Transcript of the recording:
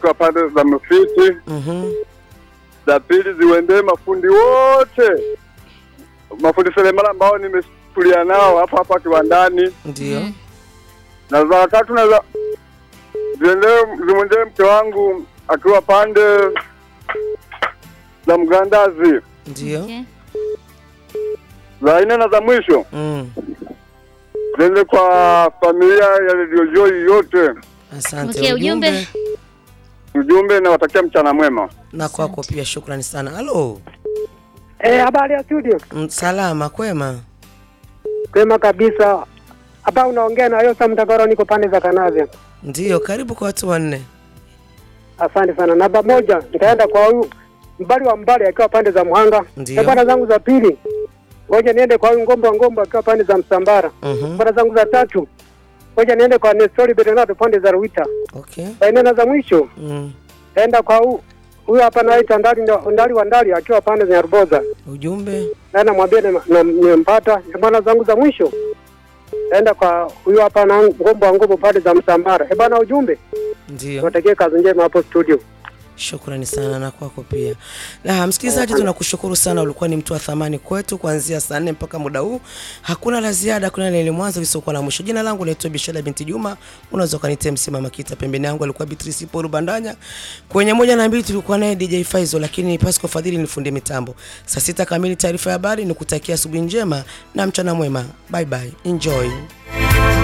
kwa pande za Mfiti. Mhm. Za pili ziwendee mafundi wote, mafundi seremala ambao nimetulia nao hapa hapa kiwandani, Ndio. na za tatu na za ziendee zimwendee mke wangu akiwa pande za Mgandazi. Ndio. Okay. Za nne na za mwisho Mm. ziende kwa familia ya Radio Joy yote. Asante. Okay, ujumbe. Ujumbe nawatakia mchana mwema. na kwako pia, shukrani sana. Halo. Eh, habari ya studio. Mm, Salama kwema. Kwema kabisa. Hapa unaongea na Yosa Mtagoro, niko pande za Kanavya. Ndio, karibu kwa watu wanne. Asante sana. Namba moja nitaenda kwa huyu mbali wa mbali akiwa pande za Muhanga. Ndio. Na bwana zangu za pili ngoja niende kwa huyu ngombe wa ngombe akiwa pande za Msambara. Mhm. Bwana zangu za tatu ngoja niende kwa Nestori Bernardo pande za Ruita. Okay. Nena za mwisho Mm. naenda kwa huyu huyu hapa naita ndali ndali wa ndali akiwa pande za Nyaruboza. Ujumbe. na namwambia nem- na- nimempata bwana zangu za mwisho naenda kwa huyu hapa na ngombo wa ngombo pale za Msambara. Eh bwana, ujumbe Ndio. watakie kazi njema hapo studio. Shukrani sana na kwako pia. Na msikilizaji, tunakushukuru sana, ulikuwa ni mtu wa thamani kwetu kuanzia saa nne mpaka muda huu. Hakuna la ziada, kuna lile mwanzo lisiokuwa na mwisho. Jina langu naitwa Bishara binti Juma, unaweza ukanitia msima Makita. Pembeni yangu alikuwa Beatrice Paul Bandanya, kwenye moja na mbili tulikuwa naye DJ Faizo, lakini Pasco Fadhili ni fundi mitambo. Saa sita kamili taarifa ya habari, nikutakia asubuhi njema na mchana mwema. Bye bye, enjoy.